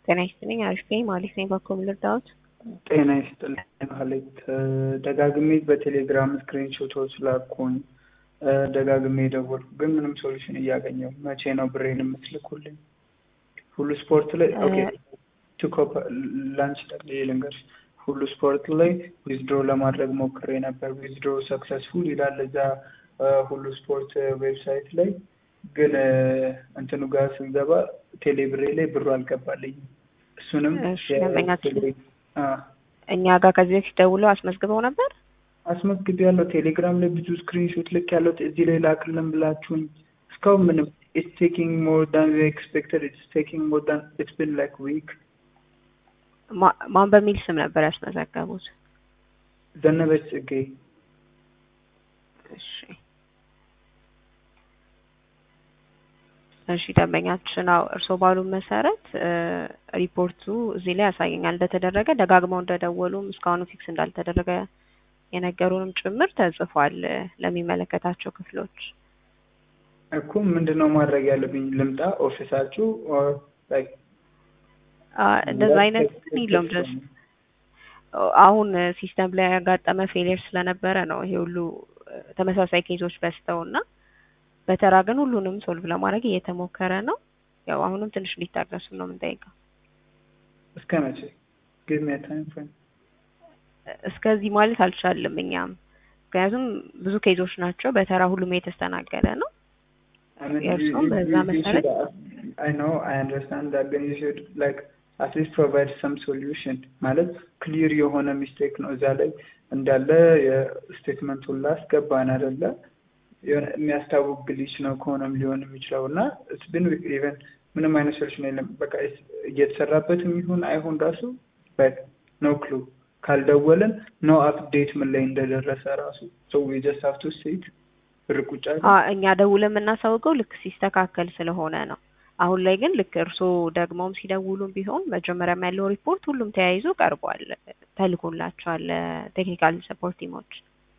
ጤና ይስጥልኝ። አሪፍ ነኝ። ማለት ነኝ። በኩል ልርዳዎት? ጤና ይስጥልኝ ማለት ደጋግሜ በቴሌግራም ስክሪንሾቶች ላኩኝ፣ ደጋግሜ ደወልኩ፣ ግን ምንም ሶሉሽን እያገኘው መቼ ነው ብሬን የምትልኩልኝ? ሁሉ ስፖርት ላይ ኦኬ ቱኮፕ ላንች ጠቅልዬ ልንገርሽ ሁሉ ስፖርት ላይ ዊዝድሮ ለማድረግ ሞክሬ ነበር። ዊዝድሮ ሰክሰስፉል ይላል እዛ ሁሉ ስፖርት ዌብሳይት ላይ ግን እንትኑ ጋር ስንገባ ቴሌብሬ ላይ ብሩ አልገባልኝም። እሱንም እኛ ጋር ከዚህ በፊት ደውለው አስመዝግበው ነበር። አስመዝግቤ ያለው ቴሌግራም ላይ ብዙ ስክሪንሾት ልክ ያለው እዚህ ላይ ላክልን ብላችሁኝ እስካሁን ምንም ኢትስ ቴኪንግ ሞር ዳን ኤክስፔክተድ ኢትስ ቴኪንግ ሞር ዳን ኢትስ ቢን ላይክ ዊክ ማን በሚል ስም ነበር ያስመዘገቡት? ዘነበች ጽጌ። እሺ እሺ ደንበኛችን አዎ እርስዎ ባሉን መሰረት ሪፖርቱ እዚህ ላይ ያሳየኛል እንደተደረገ ደጋግመው እንደደወሉም እስካሁኑ ፊክስ እንዳልተደረገ የነገሩንም ጭምር ተጽፏል ለሚመለከታቸው ክፍሎች። እኮ ምንድን ነው ማድረግ ያለብኝ? ልምጣ ኦፊሳችሁ እንደዛ አይነት የለውም። ድረስ አሁን ሲስተም ላይ ያጋጠመ ፌሊየር ስለነበረ ነው ይሄ ሁሉ ተመሳሳይ ኬዞች በዝተው እና በተራ ግን ሁሉንም ሶልቭ ለማድረግ እየተሞከረ ነው። ያው አሁንም ትንሽ እንዲታገሱ ነው የምንጠይቀው። እስከ መቼ ጊቭ ሚ ታይም ፍሬም? እስከዚህ ማለት አልቻልም እኛም ምክንያቱም ብዙ ኬዞች ናቸው። በተራ ሁሉም የተስተናገደ ነው። የእርሱም በዛ መሰረት አይ ኖ አይ አንደርስታንድ ዳት ግን ዩ ሹድ ላይክ አትሊስት ፕሮቫይድ ሰም ሶሉሽን ማለት ክሊር የሆነ ሚስቴክ ነው እዛ ላይ እንዳለ የስቴትመንቱን ላስገባን አይደለ የሆነ የሚያስታውቅ ግሊች ነው ከሆነም ሊሆን የሚችለው እና ስብን ኢቨን ምንም አይነት ሶሉሽን የለም። በቃ እየተሰራበትም ይሁን አይሁን ራሱ ኖ ክሉ ካልደወልን ኖ አፕዴት ምን ላይ እንደደረሰ ራሱ ሰው ጀስት ሀቭ ቱ ሴት ርቁጫ እኛ ደውለን የምናሳውቀው ልክ ሲስተካከል ስለሆነ ነው። አሁን ላይ ግን ልክ እርስዎ ደግሞም ሲደውሉም ቢሆን መጀመሪያም ያለው ሪፖርት ሁሉም ተያይዞ ቀርቧል፣ ተልኮላቸዋል ቴክኒካል ሰፖርት ቲሞች።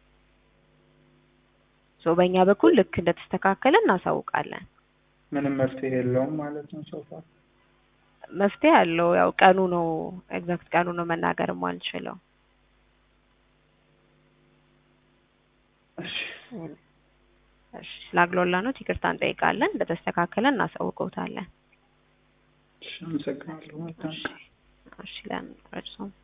ሶ በእኛ በኩል ልክ እንደተስተካከለ እናሳውቃለን። ምንም መፍትሄ የለውም ማለት ነው። ሶፋ መፍትሄ አለው። ያው ቀኑ ነው ኤግዛክት ቀኑ ነው መናገርም አልችለው። እሺ እሺ ስላግሎላ ነው ይቅርታ እንጠይቃለን። እንደተስተካከለ እናሳውቀውታለን። እሺ አመሰግናለሁ። እሺ ለምን